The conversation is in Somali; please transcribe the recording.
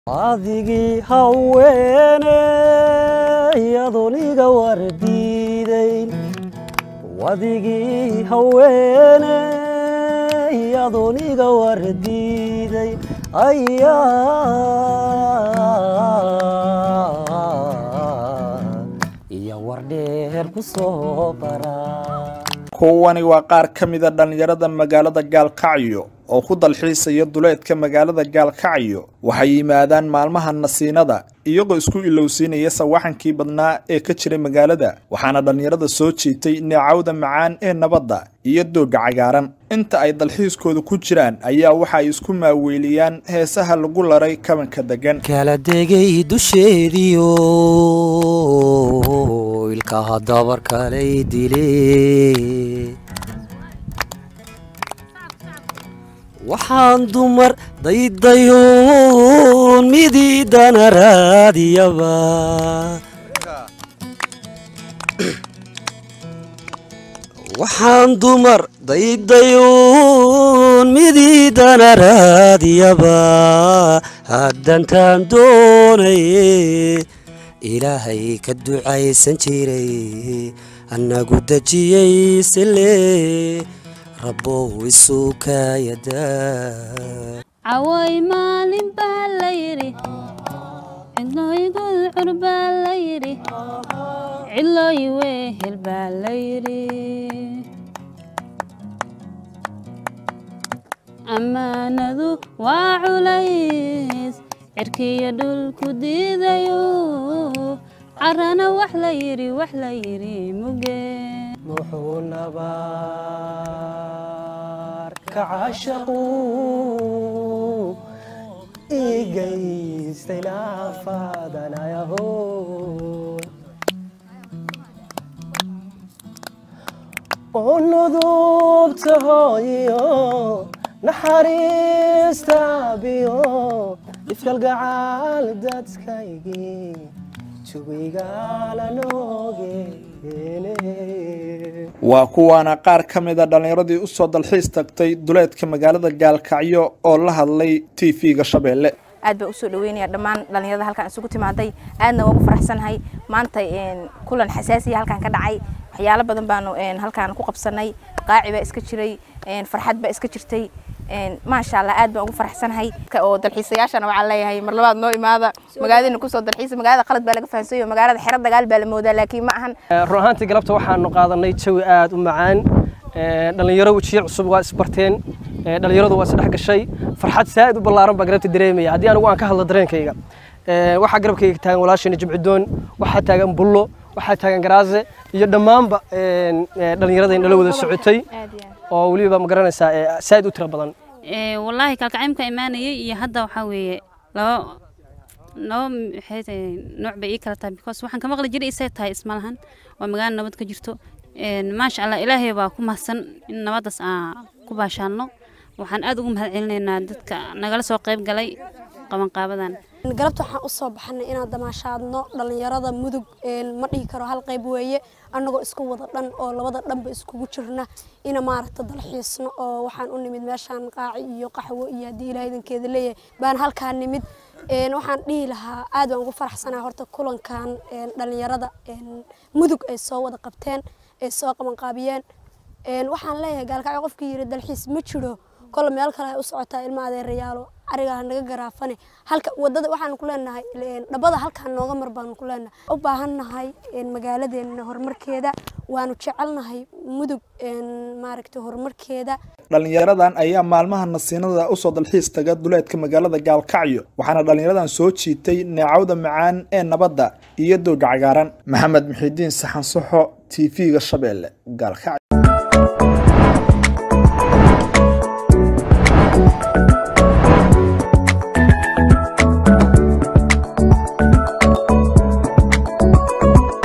adigii haweeney adoniga wardiidayn wadigii haweeney adoniga wardiiday ayaa iyo wardheer ku soo bara kuwani waa qaar ka mida dhallinyarada magaalada gaalkacyo oo ku dalxiisaya duleedka magaalada gaalkacyo waxay yimaadaan maalmaha nasiinada iyagoo isku ilowsiinaya sawaxankii badnaa ee ka jiray magaalada waxaana dhallinyarada soo jiitay neecawda macaan ee nabadda iyo doogga cagaaran inta ay dalxiiskooda ku jiraan ayaa waxa ay isku maaweeliyaan heesaha lagu laray kabanka degan kala degay dusheediyo ilkaha dabarkalay dile waxaan dumar daydayoon midiidana raadiyaba waxaan dumar daydayoon midiidana raadiyaba haddantaan doonaye ilaahay ka ducaysan jiray annagu dejiyey sile rabbow isu kaayadaa caway maalin baa la yidhi cidlooy gudcur baa la yidhi cidlooy wehel baa la yidhi ammaanadu waa culays cirkiyo dhulku diidayo carana wax la yidhi wax la yidhi muge muxuu nabaar ka cashaqu igaystay naafadanayaho oo nudubta hooyiyo naxariista biyo ifkalgacaal dadkaygii jugigala noogeene waa kuwaana qaar ka mida dhallinyaradii usoo dalxiis tagtay duleedka magaalada gaalkacyo oo la hadlay t v-ga shabeelle aad baa usoo dhaweynaya dhammaan dhallinyarada halkan isugu timaaday aadna waa ugu faraxsanahay maanta kulan xasaasiya halkan ka dhacay waxyaalo badan baanu halkaan ku qabsanay qaaci baa iska jiray farxad baa iska jirtay maasha allah aad baan ugu faraxsanahay oo dalxiisayaashana waxaan leeyahay mar labaad noo imaada magaaladina kusoo dalxiisa magaalada qalad baa laga fahansayo magaalada xero dagaal baa la moodaa laakiin ma ahan run ahaantii galabta waxaanu qaadanay jawi aad u macaan dhallinyaro wejiyo cusub waa isbarteen dhallinyaradu waa isdhex gashay farxad saa'id u ballaaran baa galabta dareemaya haddii anigu aan ka hadlo dareenkayga waxaa garabkayga taagan walaashayna jimcidoon waxaa taagan bullo waxaa taagan garaaze iyo dhammaanba dhallinyarada nala wada socotay oo weliba ma garanaysaa saa'id u tiro badan wallaahi kalkacaymka imaanayay iyo hadda waxaa weeye laba laba maxay tahay nooc bay ii kala tahay because waxaan ka maqli jiray isay tahay isma lahan waa magaalo nabad ka jirto maasha allah ilaahay baa ku mahadsan in nabaddaas aan ku baashaanno waxaan aad ugu mahad celinaynaa dadka nagala soo qayb galay qabanqaabadan galabta waxaan usoo baxanay inaan damaashaadno dhallinyarada mudug ma dhihi karo hal qayb weeye annagoo isku wada dhan oo labada dhanba iskugu jirna ina maaragta dalxiisno oo waxaan u nimid meeshaan qaaci iyo qaxwo iyo haddii ilaah idankeeda leeyahay baan halkaa nimid waxaan dhihi lahaa aad baan ugu faraxsanaa horta kulankan dhallinyarada mudug ay soo wada qabteen ay soo qabanqaabiyeen waxaan leeyahay gaalkacyo qofkii yiri dalxiis ma jiro kole meel kale ay u socotaa ilma adeerayaalo arigaa naga garaafane halka wadada waxaan ku leenahay dhabada halkaan nooga mar baanu ku leenahay u baahannahay magaaladeena horumarkeeda waanu jecelnahay mudug maaragta horumarkeeda dhallinyaradan ayaa maalmaha nasiinada usoo dalxiis taga duleedka magaalada gaalkacyo waxaana dhallinyaradan soo jiitay neecawda macaan ee nabadda iyo dooga cagaaran maxamed muxiidiin saxan soxo t v-ga shabeelle gaalkacyo